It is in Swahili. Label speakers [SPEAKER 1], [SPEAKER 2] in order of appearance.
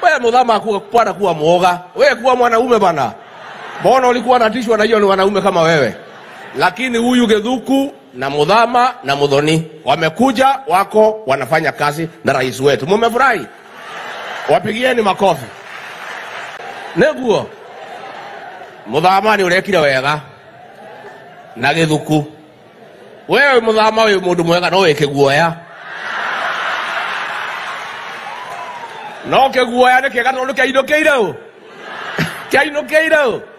[SPEAKER 1] wewe mudhama kuwa kupata kuwa mwoga wewe kuwa mwanaume bana mbona ulikuwa natishwa na hiyo ni wanaume kama wewe lakini huyu gedhuku na mudhama na mudhoni wamekuja wako wanafanya kazi na rais wetu mumefurahi wapigieni makofi neguo muthama nä å rekire wega na gä thuku wewe muthama wä må ndå mwega no wä kä guoya no kä guoya nä kä ega tondå kä ainå kä ire å kä ainå kä ire å